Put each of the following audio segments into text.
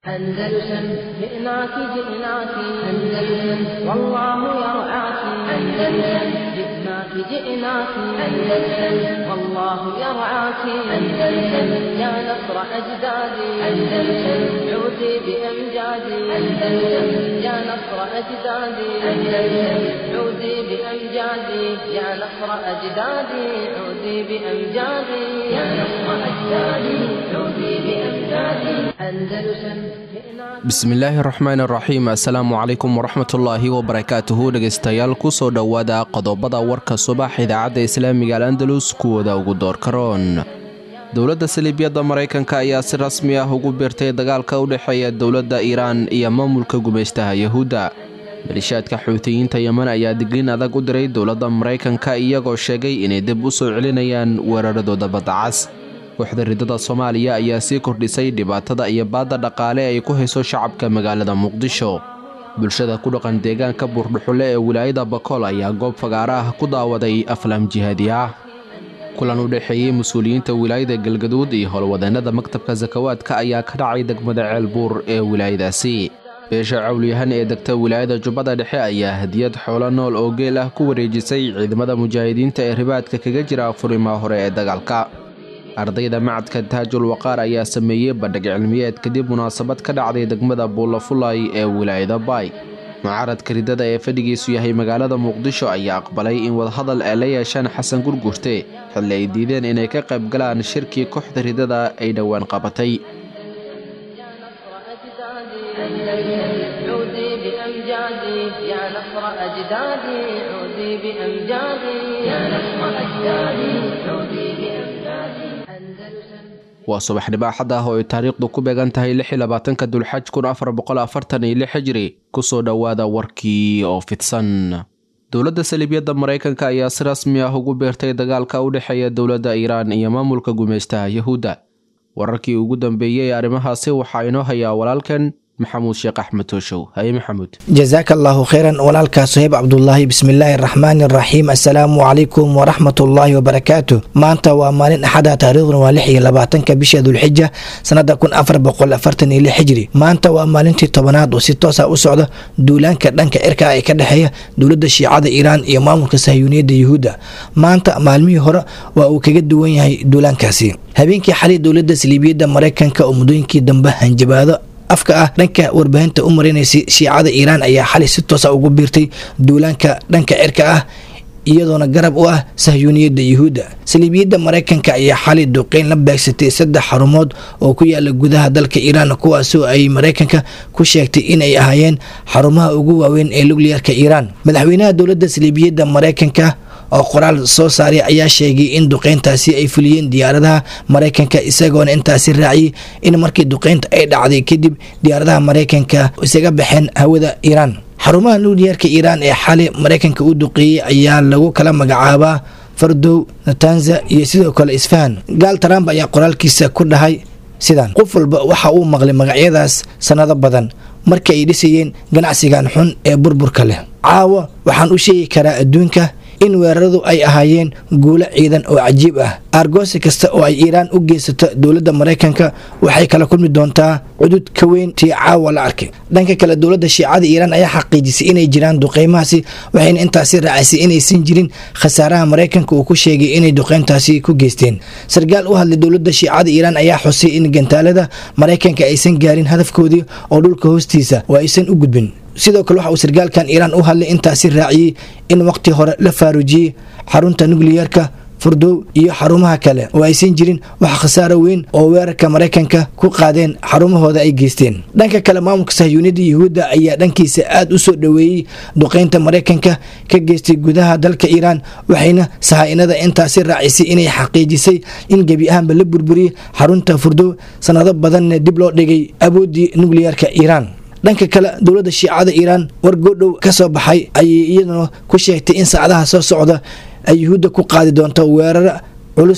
أندلسن جئناك جئناك أندلسن والله يرعاك أندلسن جئناك جئناك أندلسن والله يرعاك أندلسن يا نصر أجدادي أندلسن عودي بأمجادي أندلسن يا نصر أجدادي أندلسن عودي بأمجادي يا نصر أجدادي عودي بأمجادي يا نصر أجدادي عودي بأمجادي أندلسن bismillaahi raxmaan raxiim assalaamu calaykum waraxmatullaahi wabarakaatuhu dhegaystayaal kusoo dhowaada qodobada warka subax idaacadda islaamiga al andalus kuwooda ugu doorkaroon dowladda saliibyadda maraykanka ayaa si rasmi ah ugu biirtay dagaalka u dhexeeya dowladda iiraan iyo maamulka gumaystaha yahuudda malishaadka xuutiyiinta yeman ayaa digniin adag u diray dowladda maraykanka iyagoo sheegay inay dib u soo celinayaan weeraradooda baddacas kooxda ridada soomaaliya ayaa sii kordhisay dhibaatada iyo baadda dhaqaale ay ku hayso shacabka magaalada muqdisho bulshada ku dhaqan deegaanka buurdhuxulle ee wilaayada bakool ayaa goob fagaara ah ku daawaday aflaam jihaadi ah kulan u dhexeeyey mas-uuliyiinta wilaayada galgaduud iyo howlwadeennada maktabka sakawaadka ayaa ka dhacay degmada ceelbuur ee wilaayadaasi beesha cawliyahan ee degta wilaayada jubbada dhexe ayaa hadiyad xoolo nool oo geel ah ku wareejisay ciidamada mujaahidiinta ee ribaadka kaga jira furimaa hore ee dagaalka ardayda macadka taajul waqaar ayaa sameeyey bandhig cilmiyeed kadib munaasabad ka dhacday degmada buulafulay ee wilaayada baay mucaaradka ridada ee fadhigiisu yahay magaalada muqdisho ayaa aqbalay in wadahadal ay la yeeshaan xasan gurgurte xilli ay diideen inay ka qayb galaan shirkii kooxda ridada ay dhowaan qabatay عودي بأمجادي يا نصر أجدادي عودي بأمجادي يا نصر أجدادي عودي بأمجادي أندلسن waa subaxnimo axad ah oo ay taariikhdu ku beegan tahay lix iyo labaatanka dulxaj kun afar boqol afartan iyo lix hijri kusoo dhowaada warkii oo fidsan dowladda saliibyadda maraykanka ayaa si rasmi ah ugu beertay dagaalka u dhexeeya dowladda iiraan iyo maamulka gumaystaha yahuudda wararkii ugu dambeeyey arrimahaasi waxaa inoo hayaa walaalkan maxamuud sheekh axmed tooshow haye maxamuud jasaaka allaahu kheyran walaalkaa soheeb cabdulaahi bismillaahi araxmaani araxiim assalaamu calaykum waraxmatullaahi wabarakaatu maanta waa maalin axada taariikhduna waa lix iyo labaatanka bisha dulxija sanada kun afar boqol afartan iyo lix xijri maanta waa maalintii tobanaad oo si toosa u socda duulaanka dhanka cirka ee ka dhexeeya dowladda shiicada iiraan iyo maamulka sahyuuniyadda yuhuudda maanta maalmihii hore waa uu kaga duwan yahay duulaankaasi habeenkii xalay dowladda saliibiyadda maraykanka oo muddooyinkii dambe hanjabaado afka ah dhanka warbaahinta u marinaysay shiicada iiraan ayaa xalay si toosa ugu biirtay duulaanka dhanka cirka ah iyadoona garab u ah sahyuuniyadda yuhuudda saliibiyadda maraykanka ayaa xalay duqeyn la beegsatay saddex xarumood oo ku yaala gudaha dalka iiraan kuwaasoo ay maraykanka ku sheegtay inay ahaayeen xarumaha ugu waaweyn ee nucliyarka iiraan madaxweynaha dowladda saliibiyadda maraykanka oo qoraal soo saaray ayaa sheegay in duqeyntaasi ay fuliyeen diyaaradaha maraykanka isagoona intaasi raaciyay in markii duqeynta ay dhacday kadib diyaaradaha maraykanka isaga baxeen hawada iiraan xarumaha nucliyarka iiraan ee xali maraykanka u duqeeyey ayaa lagu kala magacaabaa fardow natanza iyo sidoo kale isfahan gaal trump ayaa qoraalkiisa ku dhahay sidan qof walba waxa uu maqlay magacyadaas sannado badan markii ay dhisayeen ganacsigan xun ee burburka leh caawa waxaan u sheegi karaa adduunka in weeraradu ay ahaayeen guulo ciidan oo cajiib ah aargoosi kasta oo ay iiraan u geysato dowladda maraykanka waxay kala kulmi doontaa cudud ka weyn tii caawa la arkay dhanka kale dowladda shiicada iiraan ayaa xaqiijisay inay jiraan duqeymahaasi waxayna intaasi raacisay inaysan jirin khasaaraha maraykanka uu ku sheegay inay duqeyntaasi ku geysteen sarkaal u hadlay dowladda shiicada iiraan ayaa xusay in gantaalada maraykanka aysan gaarin hadafkoodii oo dhulka hoostiisa oo aysan u gudbin sidoo kale waxa uu sarkaalkan iiraan u hadlay intaasi raaciyey in waqti hore la faaruujiyey xarunta nucliyarka furdow iyo xarumaha kale oo aysan jirin wax khasaaro weyn oo weerarka maraykanka ku qaadeen xarumahooda ay geysteen dhanka kale maamulka sahyuuniyadda yuhuudda ayaa dhankiisa aada u soo dhoweeyey duqeynta maraykanka ka geystay gudaha dalka iiraan waxayna sahaa-inada intaasi raacisay inay xaqiijisay in gebi ahaanba la burburiyey xarunta furdow sanado badanna dib loo dhigay awooddii nucliyarka iiraan dhanka kale dowladda shiicada iiraan war goodhow ka soo baxay ayay iyaduna ku sheegtay in saacadaha soo socda ay yuhuudda ku qaadi doonto weerar culus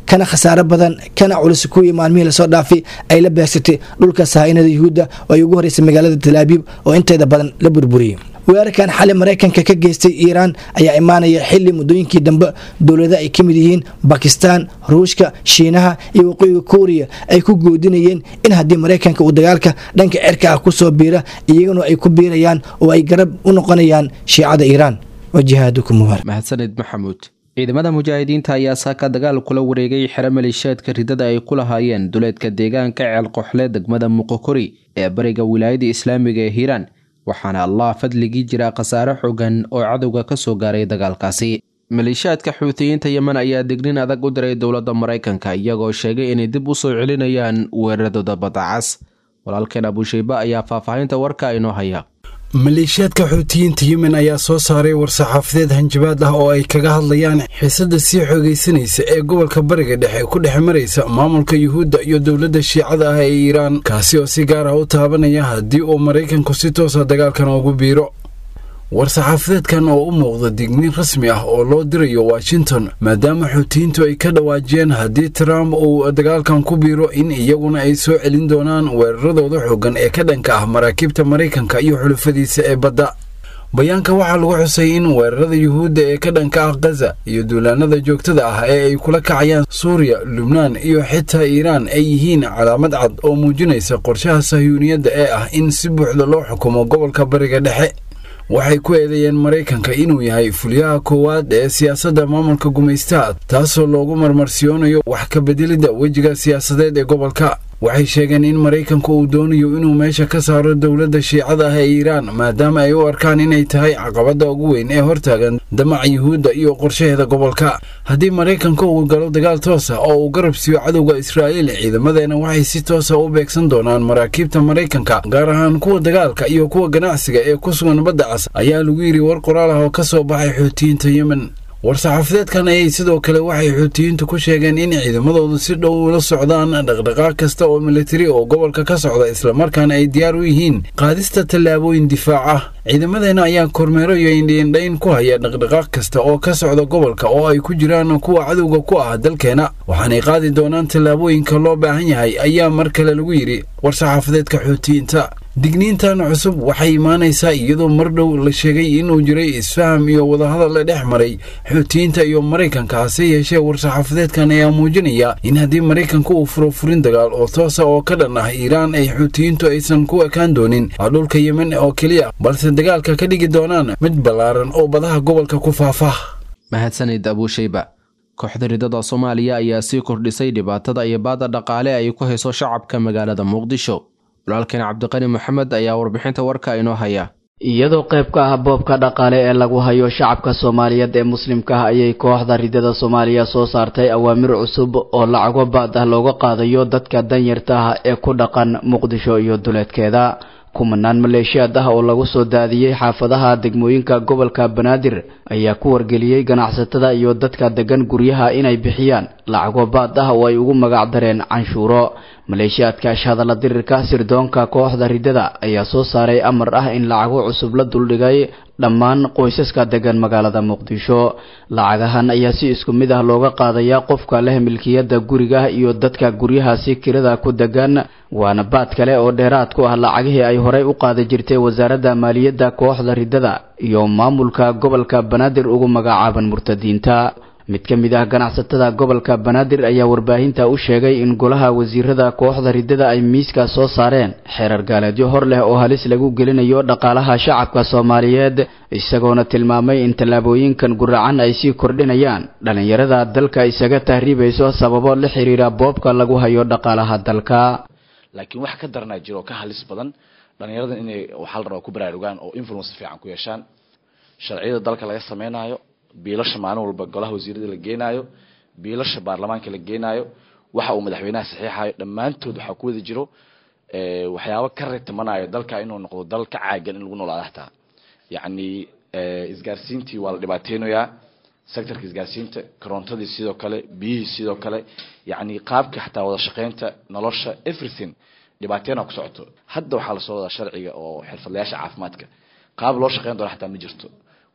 kana khasaaro badan kana culus kuwii maalmihii lasoo dhaafay ay la beegsatay dhulka sahainada yuhuudda oo ay ugu horeysay magaalada talaabiib oo inteeda badan la burburiyey weerarkan xali maraykanka ka geystay iiraan ayaa imaanaya xili muddooyinkii dambe dowlada ay ka mid yihiin bakistan ruushka shiinaha iyo waqooyiga kuuriya ay ku goodinayeen in haddii maraykanka uu dagaalka dhanka cerka ah kusoo biira iyaguna ay ku biirayaan oo ay garab u noqonayaan shiicada iiraan wajihaadukum mubaarak mahadsanid maxamuud ciidamada mujaahidiinta ayaa saaka dagaal kula wareegay xero maleeshiyaadka ridada ay ku lahaayeen duleedka deegaanka ceelqoxle degmada muqokori ee bariga wilaayada islaamiga ee hiiraan waxaana allah fadligii jira khasaare xogan oo cadowga ka soo gaaray dagaalkaasi maleeshiyaadka xuutiyiinta yemen ayaa dignin adag u diray dowladda maraykanka iyagoo sheegay inay dib u soo celinayaan weeraradooda badacas walaalkeen abushayba ayaa faahfaahinta warka inoo haya maleeshiyaadka xuutiyiinta yemen ayaa soo saaray war-saxaafadeed hanjabaad ah oo ay kaga hadlayaan xiisadda sii xoogaysanaysa ee gobolka bariga dhexe ku dhex maraysa maamulka yuhuudda iyo dowladda shiicada ah ee iiraan kaasi oo si gaar ah u taabanaya haddii uu maraykanku si toosa dagaalkan ugu biiro war-saxaafadeedkan oo u muuqda digniin rasmi ah oo loo dirayo washington maadaama xuutiyiintu ay ka dhawaajiyeen haddii trump uu dagaalkan ku biiro in iyaguna ay soo celin doonaan weeraradooda xooggan ee ka dhanka ah maraakiibta maraykanka iyo xulufadiisa ee badda bayaanka waxaa lagu xusay in weerarada yuhuudda ee ka dhanka ah khaza iyo duulaanada joogtada ah ee ay kula kacayaan suuriya lubnaan iyo xitaa iiraan ay yihiin calaamad cad oo muujinaysa qorshaha sahyuuniyadda ee ah in si buuxda loo xukumo gobolka bariga dhexe waxay ku eedeeyeen maraykanka inuu yahay fulyaha koowaad ee siyaasadda maamulka gumaystaha taasoo loogu marmarsiyoonayo wax ka bedelidda wejiga siyaasadeed ee gobolka waxay sheegeen in maraykanku uu doonayo inuu meesha ka saaro dowladda shiicada ah ee iiraan maadaama ay u arkaan inay tahay caqabadda ugu weyn ee hortaagan damaca yuhuudda iyo qorshaheeda gobolka haddii maraykanku uu galo dagaal toos ah oo uu garab siiyo cadowga israa'iil ciidamadeena waxay si toosa u beegsan doonaan maraakiibta maraykanka gaar ahaan kuwa dagaalka iyo kuwa ganacsiga ee ku sugan badda cas ayaa lagu yidhi war qoraal ah oo ka soo baxay xuutiyiinta yemen war-saxaafadeedkan ayay sidoo kale waxay xuutiyiintu ku sheegeen in ciidamadoodu si dhow ula socdaan dhaqdhaqaaq kasta oo militari oo gobolka ka socda islamarkaana ay diyaar u yihiin qaadista tallaabooyin difaac ah ciidamadeena ayaa kormeero iyo indhiindhayn ku haya dhaqdhaqaaq kasta oo ka socda gobolka oo ay ku jiraan kuwa cadowga ku ah dalkeena waxaanay qaadi doonaan tallaabooyinka loo baahan yahay ayaa mar kale lagu yidhi war-saxaafadeedka xuutiyiinta digniintan cusub waxay imaanaysaa iyadoo mar dhow la sheegay inuu jiray isfaham iyo wadahadal la dhex maray xuutiyiinta iyo maraykanka hase yeeshee war-saxaafadeedkan ayaa muujinaya in haddii maraykanku uu furo furin dagaal oo toosa oo ka dhan ah iiraan ay xuutiyiintu aysan ku ekaan doonin dhulka yemen oo keliya balse dagaalka ka dhigi doonaan mid ballaaran oo badaha gobolka ku faafah mahadsanid abuushayba kooxda ridada soomaaliya ayaa sii kordhisay dhibaatada iyo baada dhaqaale ay ku hayso shacabka magaalada muqdisho walaalkeen cabdiqani maxamed ayaa warbixinta warka inoo haya iyadoo qayb ka ah boobka dhaqaale ee lagu hayo shacabka soomaaliyeed ee muslimka ah ayay kooxda ridada soomaaliya soo saartay awaamir cusub oo lacago baad ah looga qaadayo dadka danyarta ah ee ku dhaqan muqdisho iyo duleedkeeda kumanaan maleeshiyaad ah oo lagu soo daadiyey xaafadaha degmooyinka gobolka banaadir ayaa ku wargeliyey ganacsatada iyo dadka degan guryaha inay bixiyaan lacago baad ah oo ay ugu magac dareen canshuuro maleeshiyaadka shahadalla dirirka sirdoonka kooxda ridada ayaa soo saaray amar ah in lacago cusub la duldhigay dhammaan qoysaska degan magaalada muqdisho lacagahan ayaa si isku mid ah looga qaadayaa qofka leh milkiyadda guriga iyo dadka guryahaasi kirada ku degan waana baad kale oo dheeraad ku ah lacagihii ay horey u qaadi jirtay wasaaradda maaliyadda kooxda ridada iyo maamulka gobolka banaadir ugu magacaaban murtadiinta mid ka mid ah ganacsatada gobolka banaadir ayaa warbaahinta u sheegay in golaha wasiirada kooxda ridada ay miiska soo saareen xeerar gaaleedyo hor leh oo halis lagu gelinayo dhaqaalaha shacabka soomaaliyeed isagoona tilmaamay in tallaabooyinkan guracan ay sii kordhinayaan dhallinyarada dalka isaga tahriibayso sababo la xiriira boobka lagu hayo dhaqaalaha dalka laakiin wax ka daranaa jiro oo ka halis badan dhallinyaradan inay waxaa la rabaa ku baraarugaan oo influence fiican ku yeeshaan sharciyada dalka laga sameynayo biilasha maalin walba golaha wasiirada la geenaayo biilasha baarlamaanka la geenaayo waxa uu madaxweynaha saxiixayo dhammaantood waxaa ku wada jiro waxyaabo ka retamanayo dalka inuu noqdo dal ka caagan in lagu noolaado hataa yacni isgaarsiintii waa la dhibaateynayaa sectorka isgaarsiinta korontadii sidoo kale biyihii sidoo kale yacni qaabka xataa wada shaqeynta nolosha everything dhibaateena ku socoto hadda waxaa lasoo wadaa sharciga oo xirfadlayaasha caafimaadka qaab loo shaqeyn doona xataa ma jirto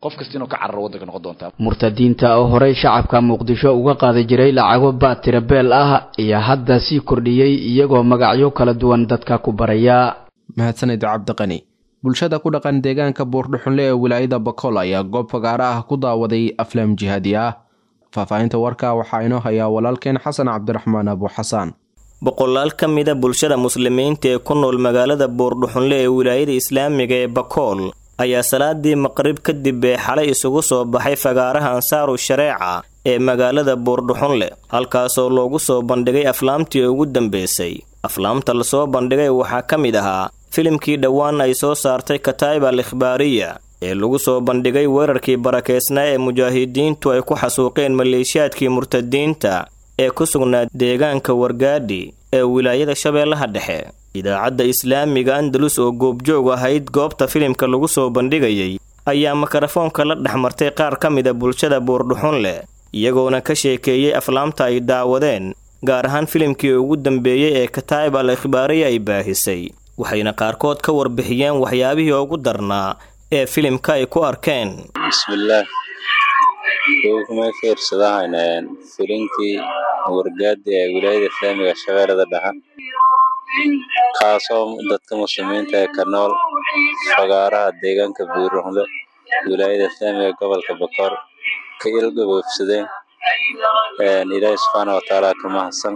qof kasta inuu ka cararo waddanka noqon doontaa murtadiinta oo horey shacabka muqdisho uga qaadi jiray lacago baad tirabeel ah ayaa hadda sii kordhiyey iyagoo magacyo kala duwan dadka ku baraya mahadsanid cabdiqani bulshada ku dhaqan deegaanka buurdhuxunle ee wilaayada bakool ayaa goob fagaara ah ku daawaday aflaam jihaadi ah faahfaahinta warka waxaa inoo hayaa walaalkeen xasan cabdiraxmaan abu xasaan boqolaal ka mida bulshada muslimiinta ee ku nool magaalada buurdhuxunle ee wilaayada islaamiga ee bakool ayaa salaadii maqrib kadib ee xalay isugu soo baxay fagaaraha ansaaru shareeca ee magaalada buurdhuxunle halkaasoo loogu soo bandhigay aflaamtii ugu dambeysay aflaamta lasoo bandhigay waxaa ka mid ahaa filimkii dhowaan ay soo saartay kataib al ikhbaariya ee lagu soo bandhigay weerarkii barakeysnaa ee mujaahidiintu ay ku xasuuqeen maleeshiyaadkii murtadiinta ee ku sugnaa deegaanka wargaadhi ee wilaayada shabeellaha dhexe idaacadda islaamiga andalus oo goobjoog ahayd goobta filimka lagu soo bandhigayay ayaa mikarafoonka la dhex martay qaar ka mida bulshada buurdhuxunleh iyagoona ka sheekeeyey aflaamta ay daawadeen gaar ahaan filimkii ugu dambeeyey ee kataa'ib al ikhbaariya ay baahisay waxayna qaarkood ka warbixiyeen waxyaabihii ugu darnaa ee filimka ay ku arkeen bismillaah kumay fiirsadahayn filinkii wargaadi ee wilaayada islaamiga shabeellada dhexe kaasoo dadka muslimiinta ee ka nool fagaaraha deegaanka buurunle wilaayada islaamiga gobolka bakoor ka ilgaboofsadeen ilaahi subxaana watacaala ka mahadsan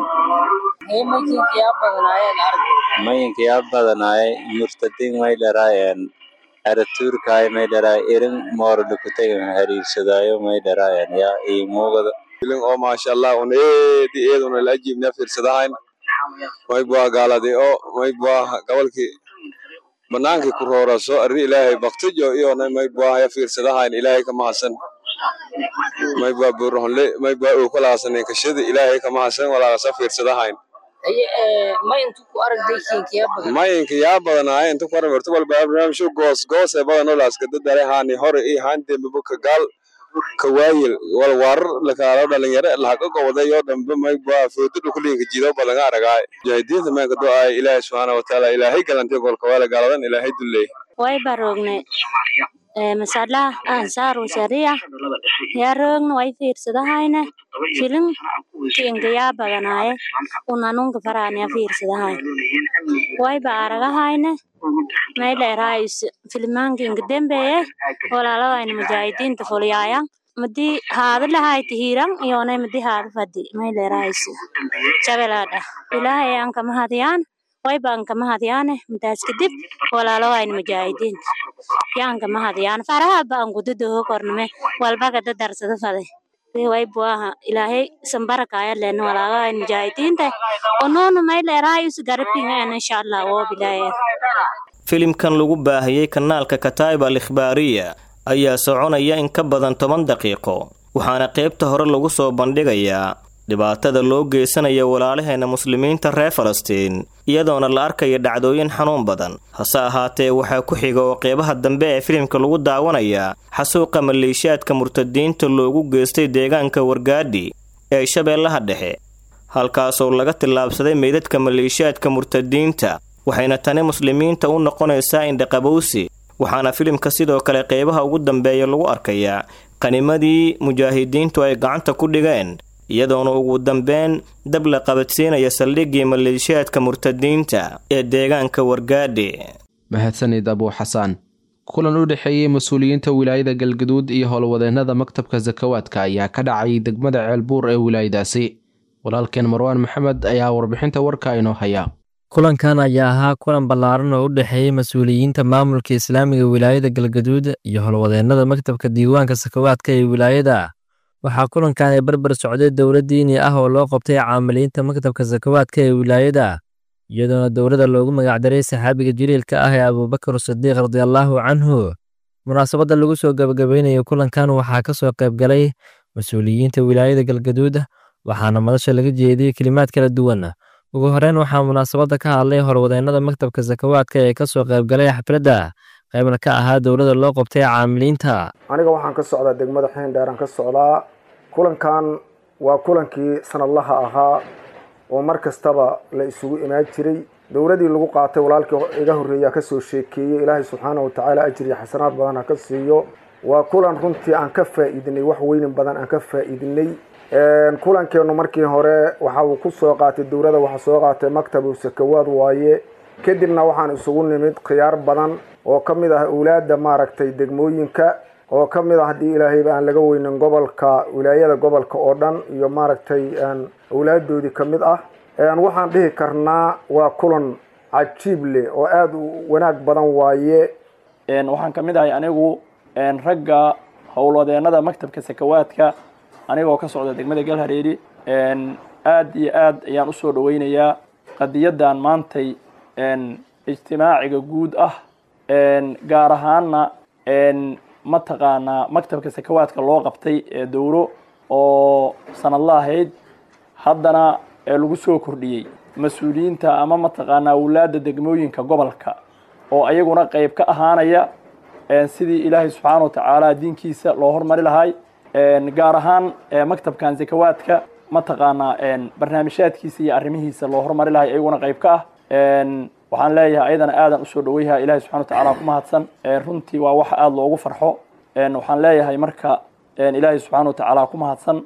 mayinka yaa badanaayay murtadiin may dharaayeen aratuurkaay may dharaay irin moordhukutay hariirsadaayo may dharaayeen yaa ii muugada filin oo maasha allah un eedi eeduna la ajiibna fiirsadahayn maybaa gaaladi oo maybaa gobolkii banaankii ku rooraso arri ilaahay baktijo iyona maybaa ya fiirsadahayn ilaahay ka mahadsan maybaa buurahonle maybaa uu kalaasanay kashada ilaahay ka mahadsan walaagasa fiirsadahayn mayinka yaa badanaaya inta ku armerto walba barnaamijyo goos goos ee badan oo laaska dadare haani hore iyo haandembibo ka gaal ka waayil wal warar lakaalo dhalinyaro lahaga gobodayo dhambe maybaa foodadha kuliinka jido badanga aragaay mujaahidiinta meenka do-aay ilaahay subxaana watacaala ilaahay galantay golka waala gaaladan ilaahay dulley way barogne masalaha ansaaru sharia yaa roogna way fiirsadahayne filim kinga yaa badanaaye unanunka faraanya fiirsadahay wayba aragahayne mayleeraayis filmaankinga dembeeye walaalawayna mujaahidiinta fulyaaya madi haada lahayti hiiran iyonay madi haada fadi mayleeraayis jabelaadha ilaahay aan kama hadiyaan waybaan kama hadyaane madaas kadib walaalawayna mujaahidiinta yaan kama hadyaan faraha baan gududoho korname walbaga dadarsada fade waybuaha ilaahay sambarakaya len walaalawayna mujaahidiinta onoonu mayleeraayis garabingaan insha allah oo bilaaya filimkan lagu baahiyey kanaalka kataa'ib al ikhbaariya ayaa soconaya in ka badan toban daqiiqo waxaana qaybta hore lagu soo bandhigayaa dhibaatada loo geysanaya walaalaheena muslimiinta reer falastiin iyadoona la arkaya dhacdooyin xanuun badan hase ahaatee waxaa ku xiga oo qeybaha dambe ee filimka lagu daawanayaa xasuuqa maleeshiyaadka murtadiinta loogu geystay deegaanka wargaadhi ee shabeellaha dhexe halkaasoo laga tillaabsaday meydadka maleeshiyaadka murtadiinta waxayna tani muslimiinta u noqonaysaa indhaqabowsi waxaana filimka sidoo kale qeybaha ugu dambeeya lagu arkayaa qanimadii mujaahidiintu ay gacanta ku dhigeen iyadoona ugu dambeyn dab la qabadsiinaya saldhiggii maleeshiyaadka murtadiinta ee deegaanka wargaadhi mahadsanid abuu xasaan kulan u dhexeeyey mas-uuliyiinta wilaayada galgaduud iyo howlwadeennada maktabka sakawaadka ayaa ka dhacay degmada ceelbuur ee wilaayadaasi walaalkeen marwaan maxamed ayaa warbixinta warka inoo haya kulankan ayaa ahaa kulan ballaaran oo u dhexeeyey mas-uuliyiinta maamulka islaamiga wilaayada galgaduud iyo howlwadeennada maktabka diiwaanka sakawaadka ee wilaayada waxaa kulankan ay barbar socday dowlad diini ah oo loo qabtay caamiliinta maktabka sakawaadka ee wilaayada iyadoona dowladda loogu magacdaray saxaabiga jaliilka ah ee abuubakar sadiiq radiallaahu canhu munaasabadda lagu soo gabagabaynayo kulankan waxaa ka soo qayb galay mas-uuliyiinta wilaayada galgaduud waxaana madasha laga jeediyey kelimaad kala duwan ugu horeyn waxaa munaasabadda ka hadlay horwadeennada maktabka sakawaadka ee ka soo qaybgalay xafladda qaybna ka ahaa dowladda loo qabtay caamiliinta aniga waxaan ka socdaa degmada xeendheeraan ka socdaa kulankan waa kulankii sanadlaha ahaa oo mar kastaba la isugu imaan jiray dowladii lagu qaatay walaalkii iga horreeya kasoo sheekeeyey ilaahay subxaana watacaala ajir iyo xasanaad badan ha ka siiyo waa kulan runtii aan ka faa'iidinay wax weynin badan aan ka faa'iidinay kulankeenu markii hore waxa uu ku soo qaatay dowladda waxaa soo qaatay maktabu sakawaad waaye kadibna waxaan isugu nimid khiyaar badan oo ka mid ah awlaadda maaragtay degmooyinka oo ka mid ah haddii ilaahayba aan laga weynin gobolka wilaayada gobolka oo dhan iyo maaragtay awlaaddoodii ka mid ah waxaan dhihi karnaa waa kulan cajiib leh oo aada u wanaag badan waaye waxaan ka mid ahay anigu ragga howlwadeenada maktabka sakawaadka anigoo ka socda degmada galhareeri aad iyo aad ayaan usoo dhaweynayaa qadiyadan maantay ijtimaaciga guud ah gaar ahaana mataqaanaa maktabka sakawaadka loo qabtay ee dowro oo sanadla ahayd haddana lagu soo kordhiyey mas-uuliyiinta ama mataqaanaa awlaadda degmooyinka gobolka oo ayaguna qeyb ka ahaanaya sidii ilaahay subxaana wa tacaala diinkiisa loo hormari lahay gaar ahaan maktabkan sakawaadka mataqaanaa barnaamijyaadkiisa iyo arrimihiisa loo hormari lahay ayaguna qeyb ka ah waxaan leeyahay ayadana aadan usoo dhaweyha ilahay subxana wa tacala ku mahadsan runtii waa wax aada loogu farxo waxaan leeyahay marka ilaahay subxaana wa tacaala ku mahadsan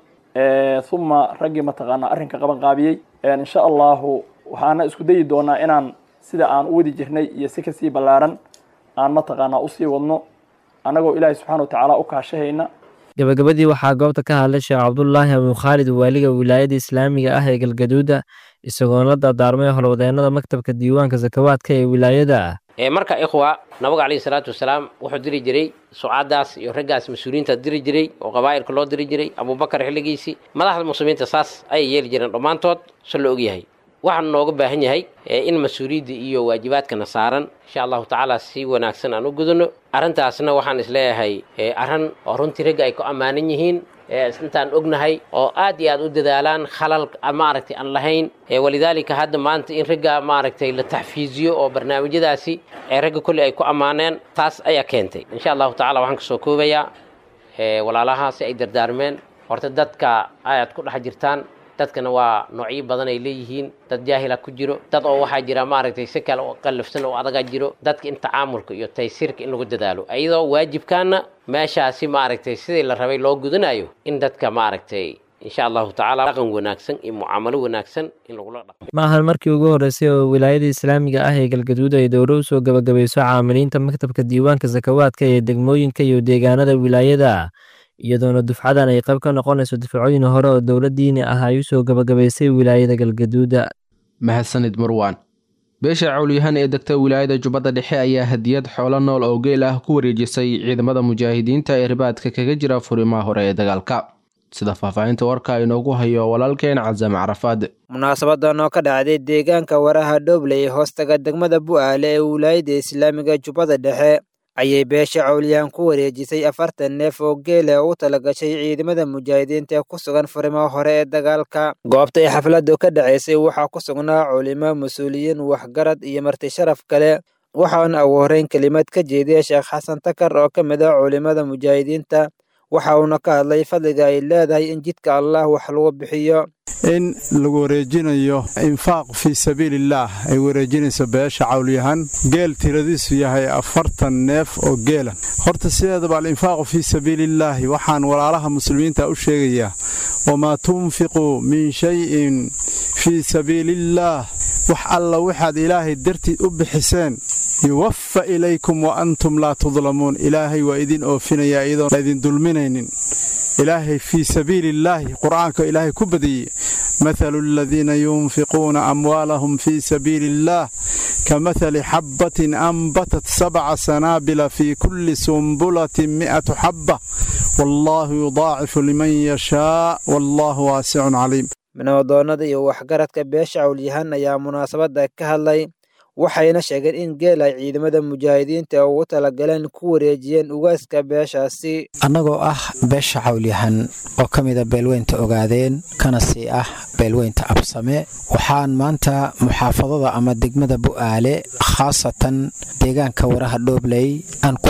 uma raggii mataqaanaa arrinka qaban qaabiyey insha allahu waxaana isku dayi doonaa inaan sida aan u wadi jirnay iyo si kasii ballaaran aan mataqaanaa usii wadno annagoo ilaahay subxana wa tacaala u kaashahayna gabagabadii waxaa goobta ka hadlay sheekh cabdulaahi abukhaalid waaliga wilaayada islaamiga ah ee galgaduuda isagoona la dardaarmay howlwadeenada maktabka diiwaanka sakawaadka ee wilaayada marka ikhwa nabiga calayhi salaatu wasalaam wuxuu diri jiray sucaadaas iyo raggaas mas-uuliyiinta diri jiray oo qabaa'ilka loo diri jiray abubakar xilligiisii madaxda muslimiinta saas ayay yeeli jireen dhammaantood se la ogyahay waxaan nooga baahan yahay in mas-uuliyadda iyo waajibaadkana saaran insha allahu tacaala si wanaagsan aan u gudano arrintaasna waxaan isleeyahay arrin oo runtii ragga ay ku ammaanan yihiin intaan ognahay oo aad iyo aad u dadaalaan khalal maaragtay aan lahayn walidaalika hadda maanta in ragga maaragtay la taxfiiziyo oo barnaamijyadaasi ee ragga kolley ay ku ammaaneen taas ayaa keentay insha allahu tacala waxaan kasoo koobayaa walaalaha si ay dardaarmeen horta dadka ayaad ku dhex jirtaan dadkana waa noocyo badan ay leeyihiin dad jaahila ku jiro dad oo waxaa jira maaragtay si kale oo qallafsan oo adaga jiro dadka in tacaamulka iyo taysiirka in lagu dadaalo iyadoo waajibkaana meeshaasi maaragtay sidii la rabay loo gudanayo in dadka maaragtay insha allahu tacaala dhaqan wanaagsan iyo mucaamalo wanaagsan in lagula dhaqmo ma ahan markii ugu horreysay oo wilaayada islaamiga ah ee galgaduud ay dowro u soo gebagabayso caamiliinta maktabka diiwaanka sakawaadka ee degmooyinka iyo deegaanada wilaayada iyadoona dufcadan ay qayb ka noqonayso difacooyin hore oo dowladdiini ah ay u soo gebagabaysay wilaayada galgaduuda mahadsanid marwaan beesha cawlyahan ee degta wilaayada jubbadda dhexe ayaa hadiyad xoolo nool oo geel ah ku wareejisay ciidamada mujaahidiinta ee ribaadka kaga jira furimaha hore ee dagaalka sida faahfaahinta warka inoogu hayo walaalkeen casam carafaad munaasabadan oo ka dhacday deegaanka waraha dhooble ee hoostaga degmada bu'aale ee wilaayada islaamiga jubbada dhexe ayay beesha cawliyaan ku wareejisay afartan neef oo geela u talagashay ciidamada mujaahidiinta ee ku sugan furimaha hore ee dagaalka goobta ay xafladdu ka dhacaysay waxaa ku sugnaa culimo mas-uuliyiin waxgarad iyo marti sharaf kale waxaana ugu horreyn kelimad ka jeediyay sheekh xasan takar oo ka mid ah culimada mujaahidiinta waxa uuna ka hadlay fadliga ay leedahay in jidka allah wax lagu bixiyo in lagu wareejinayo infaaq fii sabiilillaah ay wareejinayso beesha cawlyahan geel tiradiisu yahay afartan neef oo geela horta sideedaba alinfaaqu fii sabiiliillaahi waxaan walaalaha muslimiinta u sheegayaa wamaa tunfiquu min shayin fii sabiiliillaah wax alla waxaad ilaahay dartiid u bixiseen yuwaffa ilaykum wa antum laa tudlamuun ilaahay waa idin oofinayaa iyadoon laydin dulminaynin ilaahay fii sabiiliillaahi qur'aanka ilaahay ku badiyey mathalu aladiina yunfiquuna amwaalahum fii sabiili illaah kamahali xabbatin anbatat sabca sanaabila fii kulli sumbulatin mi'atu xabba wallaahu yudaacifu liman yashaa wallaahu waasicun caliim minoodoonnada iyo waxgaradka beesha cawlyahan ayaa munaasabadda ka hadlay waxayna sheegeen in geel ay ciidamada mujaahidiinta ugu talagaleen ku wareejiyeen ugaaska beeshaasi annagoo ah beesha cawlyahan oo ka mida beelweynta ogaadeen kana sii ah beelweynta absame waxaan maanta muxaafadada ama degmada bu'aale khaasatan deegaanka waraha dhoobley aan ku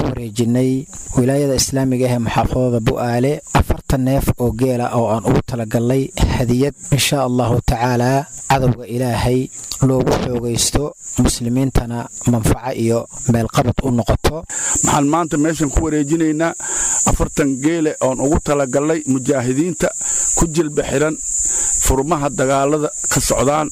wareejinay wilaayada islaamiga ah ee muxaafadada bu'aale afartan neef oo geela oo aan ugu talagalnay hadiyad insha allahu tacaalaa cadowga ilaahay loogu xoogaysto muslimiintana manfaco iyo meelqabad u noqoto maxaan maanta meeshan ku wareejinaynaa afartan geele oon ugu talagalnay mujaahidiinta ku jilba xiran furmaha dagaalada ka socdaan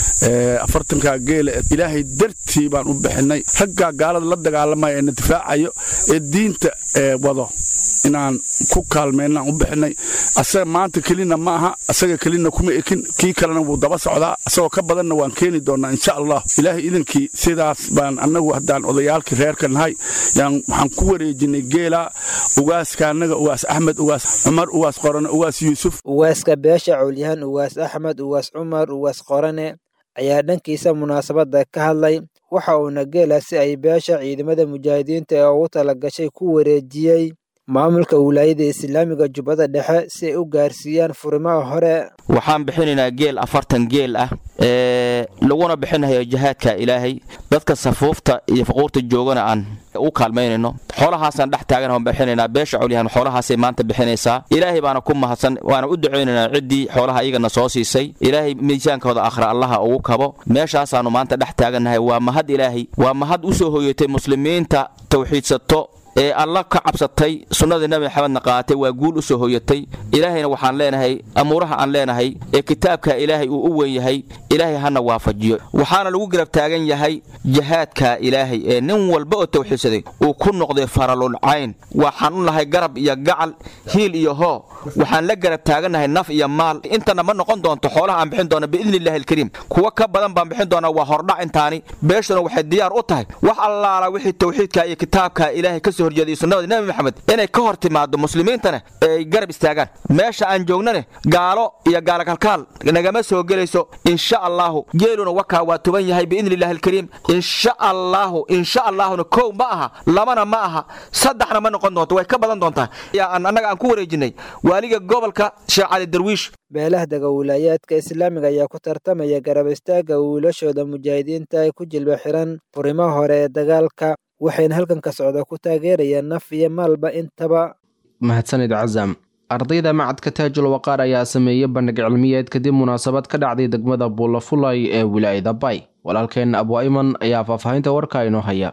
afartankaa geele ilaahay dartii baan u bixinay raggaa gaalada la dagaalamaya ee na difaacayo ee diinta wado inaan ku kaalmeynaan u bixinay asaga maanta kelina ma aha asaga kelina kuma ekin kii kalena wuu daba socdaa asagoo ka badanna waan keeni doonaa insha allah ilaahay idankii sidaas baan annagu haddaan odayaalkii reerka nahay yaan waxaan ku wareejinay geela ugaaska annaga ugaas axmed ugaas cumar ugaas qorane ugaas yuusuf ugaaska beesha cowlyahan ugaas axmed ugaas cumar ugaas qorane ayaa dhankiisa munaasabadda ka hadlay waxa uuna geela si ay beesha ciidamada mujaahidiinta ee ugu talagashay ku wareejiyey maamulka wilaayada islaamiga jubbada dhexe si ay u gaarsiiyaan furimaha hore waxaan bixinaynaa geel afartan geel ah ee laguna bixinayo jihaadka ilaahay dadka safuufta iyo faquurta joogana aan u kaalmaynayno xoolahaasaan dhex taagan aan bixinaynaa beesha colyahan xoolahaasay maanta bixinaysaa ilaahay baana ku mahadsan waana u ducaynaynaa ciddii xoolaha iyagana soo siisay ilaahay miisaankooda akhra allaha ugu kabo meeshaasaannu maanta dhex taagannahay waa mahad ilaahay waa mahad u soo hoyatay muslimiinta tawxiidsato ee alla ka cabsatay sunnadii nabi maxamedna qaatay waa guul u soo hoyatay ilaahayna waxaan leenahay amuuraha aan leenahay ee kitaabka ilaahay uu u weyn yahay ilaahay hana waafajiyo waxaana lagu garab taagan yahay jihaadka ilaahay ee nin walba oo tawxiidsaday uu ku noqday faralul cayn waxaan u nahay garab iyo gacal hiil iyo hoo waxaan la garab taagannahay naf iyo maal intana ma noqon doonto xoolaha aan bixin doona biidni illaahi alkariim kuwa ka badan baan bixin doonaa waa hordhac intaani beeshuna waxay diyaar u tahay wax allaala wixii tawxiidka iyo kitaabka ilaahay kasoo horjeeday sunnada nabi maxamed inay ka hor timaado muslimiintana ay garab istaagaan meesha aan joognane gaalo iyo gaalakalkaal nagama soo gelayso insha allaahu geeluna wakaa waa tuban yahay biidni illaahi alkariim insha allaahu insha allaahuna kow ma aha labana ma aha saddexna ma noqon doonto way ka badan doontaa annaga aan ku wareejinay waaliga gobolka sheekh cali darwiish beelahdaga wilaayaadka islaamiga ayaa ku tartamaya garab istaagga wiilashooda mujaahidiinta ay ku jilba xiran furimaha hore ee dagaalka waxayna halkan ka socda ku taageerayaan naf iyo maalba intaba mahadsanid casam ardayda macadka taajul waqaar ayaa sameeyey bandhig cilmiyeed kadib munaasabad ka dhacday degmada buulafulay ee wilaayada bay walaalkeenna abu ayman ayaa faahfaahinta warka inoo haya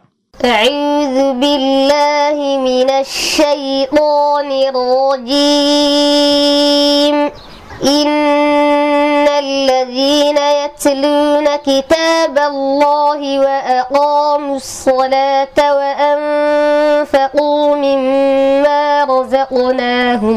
أعوذ بالله من الشيطان الرجيم إن الذين يتلون كتاب الله وأقاموا الصلاة وأنفقوا مما رزقناهم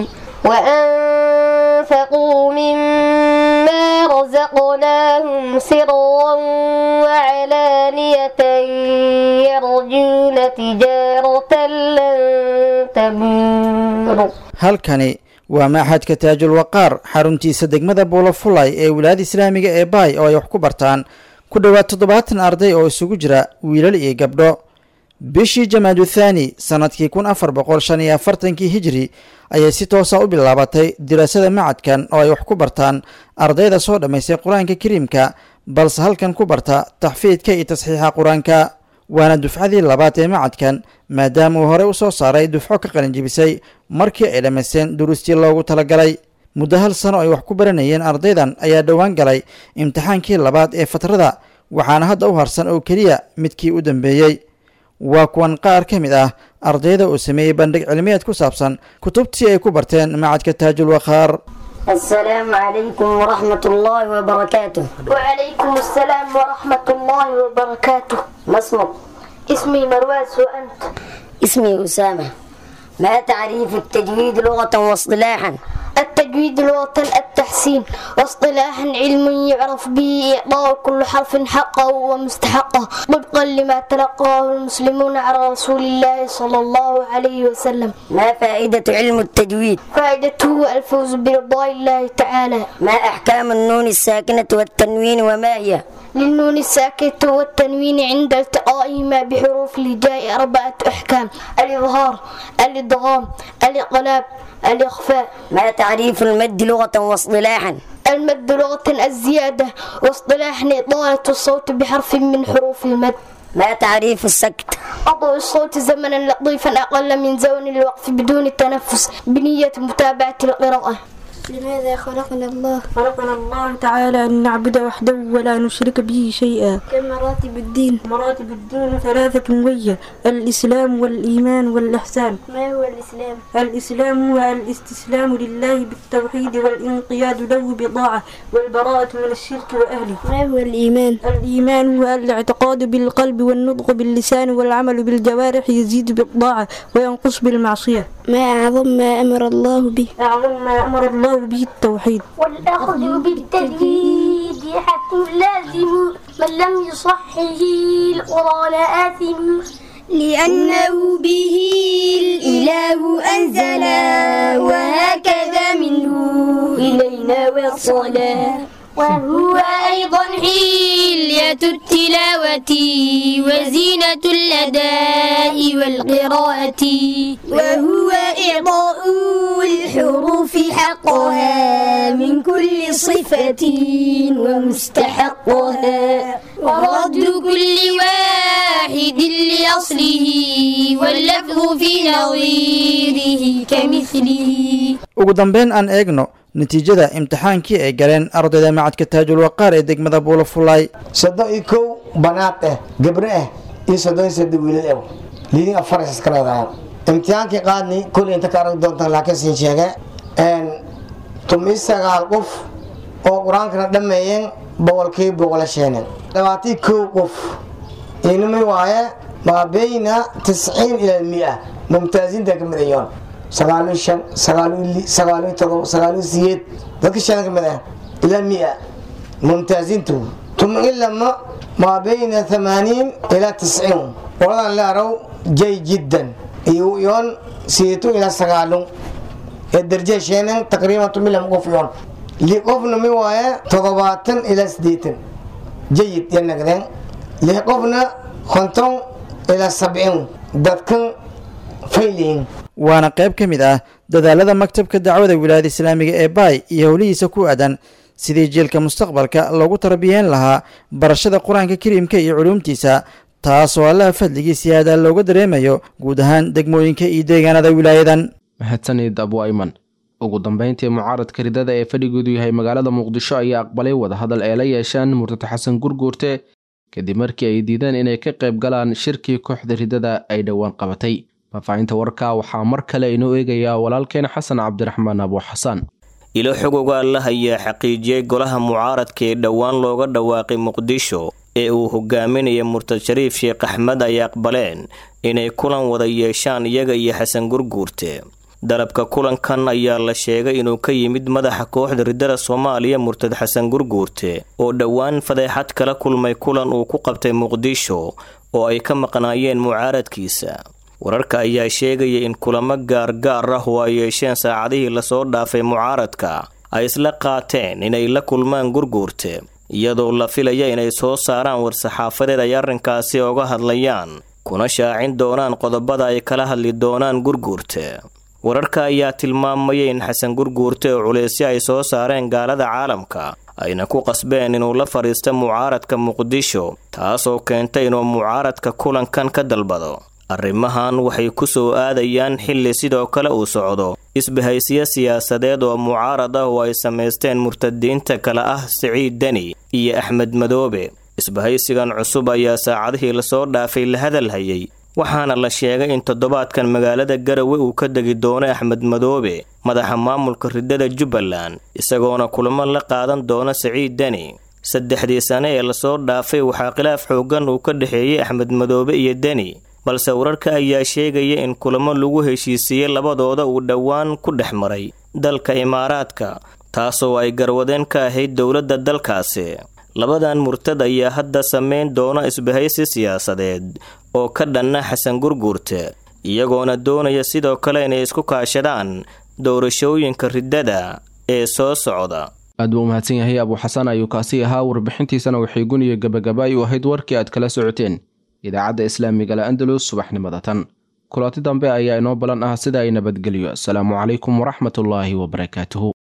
وأنفقوا مما رزقناهم سرا وعلانية يرجون تجارة لن تبور halkani waa maaxadka taajul waqaar xaruntiisa degmada buulafulay ee wilaayada islaamiga ee baay oo ay wax ku bartaan ku dhowaad toddobaatan arday oo isugu jira wiilal iyo gabdho bishii jamaadu thaani sannadkii kun afar boqol shan iyo afartankii hijri ayay si toosa u bilaabatay diraasada macadkan oo ay wax ku bartaan ardayda soo dhammaystay qur-aanka kariimka balse halkan ku barta taxfiidka iyo tasxiixa qur-aanka waana dufcadii labaad ee macadkan maadaama uu horey u soo saaray dufco ka qalinjibisay markii ay dhammaysteen duruustii loogu talagalay muddo hal sano ay wax ku baranayeen ardaydan ayaa dhowaan galay imtixaankii labaad ee fatrada waxaana hadda u harsan oo keliya midkii u dambeeyey waa kuwan qaar ka mid ah ardayda uu sameeyey bandhig cilmiyeed ku saabsan kutubtii ay ku barteen macadka taajul wakhaar السلام عليكم ورحمة الله وبركاته وعليكم السلام ورحمة الله وبركاته ما اسمك؟ اسمي مرواز وأنت؟ اسمي أسامة ما تعريف التجويد لغة واصطلاحا؟ التجويد لغة التحسين واصطلاحا علم يعرف به إعطاء كل حرف حقه ومستحقه طبقا لما تلقاه المسلمون على رسول الله صلى الله عليه وسلم ما فائدة علم التجويد؟ فائدته الفوز برضاء الله تعالى ما أحكام النون الساكنة والتنوين وما هي؟ للنون الساكنة والتنوين عند التقائهما بحروف الهجاء أربعة أحكام الإظهار الإدغام الإقلاب الإخفاء ما تعريف المد لغة واصطلاحا المد لغة الزيادة واصطلاحا إطالة الصوت بحرف من حروف المد ما تعريف السكت أضوء الصوت زمنا لطيفا أقل من زون الوقف بدون التنفس بنية متابعة القراءة لماذا خلقنا الله؟ خلقنا الله تعالى أن نعبد وحده ولا نشرك به شيئا كم مراتب الدين؟ مراتب الدين ثلاثة وهي الإسلام والإيمان والإحسان ما هو الإسلام؟ الإسلام هو الاستسلام لله بالتوحيد والانقياد له بطاعة والبراءة من الشرك وأهله ما هو الإيمان؟ الإيمان هو الاعتقاد بالقلب والنطق باللسان والعمل بالجوارح يزيد بالطاعة وينقص بالمعصية ما أعظم ما أمر الله به؟ أعظم ما أمر الله به التوحيد والأخذ بالتجويد حتم لازم من لم يصحه القرآن آثم لأنه به الإله أنزل وهكذا منه إلينا وصلا وهو أيضا حلية التلاوة وزينة الأداء والقراءة وهو إعطاء الحروف حقها من كل صفة ومستحقها ورد كل واحد لأصله واللفظ في نظيره كمثله ugu dambeyn aan eegno natiijada imtixaankii ay galeen ardayda macadka taajul waqaar ee degmada buulafulay soddon iyo kow banaad ah gabro ah iyo soddon iyo saddex wiilal ah liidin afar is iska leedahay imtixaankii qaadni kul inta ka arag doontaan laakiin siin sheege tumi sagaal qof oo qur-aankana dhammeeyeen boqolkii boqolasheenin labaatii kow qof inami waaye maa beyna tisciin ila mia mumtaaziinta ka mid ayoon sagaaliyo shan sagaaliyo sagaaliyo todoba sagaaliyo siyeed dadka shan ka mid ah ilaa mia mumtaaziintu tuma ilama maa beyna thamaaniin ilaa tisciin qoladan leerow jay jiddan iyo yoon siyeetu ilaa sagaalun ee darje sheenan taqriiban tumilam qof yoon li qofna mi waaye toddobaatan ilaa siddeetan jayid ya nagdeen lix qofna konton ilaa sabciin dadkan fayliin waana qayb ka mid ah dadaalada maktabka dacwada wilaayada islaamiga ee baay iyo howlihiisa ku aadan sidii jiilka mustaqbalka loogu tarbiyeen lahaa barashada qur-aanka kariimka iyo culuumtiisa taasoo allaha fadligiisa aada looga dareemayo guud ahaan degmooyinka iyo deegaanada wilaayadan mahadsanid abu ayman ugu dambeyntii mucaaradka ridada ee fadhigoodu yahay magaalada muqdisho ayaa aqbalay wadahadal ay la yeeshaan murtad xasan gurguurte kadib markii ay diideen inay ka qayb galaan shirkii kooxda ridada ay dhowaan qabatay faahfaahinta warka waxaa mar kale inoo eegayaa walaalkeen xasan cabdiraxmaan abu xasaan ilo xogoga alla ayaa xaqiijiyey golaha mucaaradka ee dhowaan looga dhawaaqay muqdisho ee uu hogaaminaya murtad shariif sheekh axmed ay aqbaleen inay kulan wada yeeshaan iyaga iyo xasan gurguurte dalabka kulankan ayaa la sheegay inuu ka yimid madaxa kooxda ridada soomaaliya murtad xasan gurguurte oo dhowaan fadeexad kala kulmay kulan uu ku qabtay muqdisho oo ay ka maqnaayeen mucaaradkiisa wararka ayaa sheegaya in kulamo gaargaar ah oo ay yeesheen saacadihii lasoo dhaafay mucaaradka ay isla qaateen inay la kulmaan gurguurte iyadoo la filaya inay soo saaraan war-saxaafadeed ay arrinkaasi oga hadlayaan kuna shaacin doonaan qodobada ay kala hadli doonaan gurguurte wararka ayaa tilmaamaya in xasan gurguurte oo culeysyo ay soo saareen gaalada caalamka ayna ku qasbeen inuu la fadhiista mucaaradka muqdisho taasoo keentay inuu mucaaradka kulankan ka dalbado arrimahan waxay ku soo aadayaan xilli sidoo kale uu socdo isbahaysiyo siyaasadeed oo mucaarad ah oo ay samaysteen murtadiinta kale ah siciid deni iyo axmed madoobe isbahaysigan cusub ayaa saacadihii lasoo dhaafay la hadal hayay waxaana la sheegay in toddobaadkan magaalada garawe uu ka degi doono axmed madoobe madaxa maamulka ridada jubbaland isagoona kulamo la qaadan doono siciid deni saddexdii sane ee lasoo dhaafay waxaa khilaaf xooggan uu ka dhexeeyey axmed madoobe iyo deni balse wararka ayaa sheegaya in kulamo lagu heshiisiiyey labadooda uu dhowaan ku dhex maray dalka imaaraadka taasoo ay garwadeen ka ahayd dowladda dalkaasi labadan murtad ayaa hadda sameyn doona isbahaysi siyaasadeed oo ka dhanna xasan gurguurte iyagoona doonaya sidoo kale inay isku kaashadaan doorashooyinka riddada ee soo socda aad buu umahadsan yahay abuu xasan ayuu kaasi ahaa warbixintiisana waxay guniyo gabagaba ay u ahayd warkii aad kala socoteen idaacadda islaamiga la andalus subaxnimada tan kulanti dambe ayaa inoo balan ah sida ay nabadgelyo asalaamu calaykum waraxmatullaahi wabarakaatuhu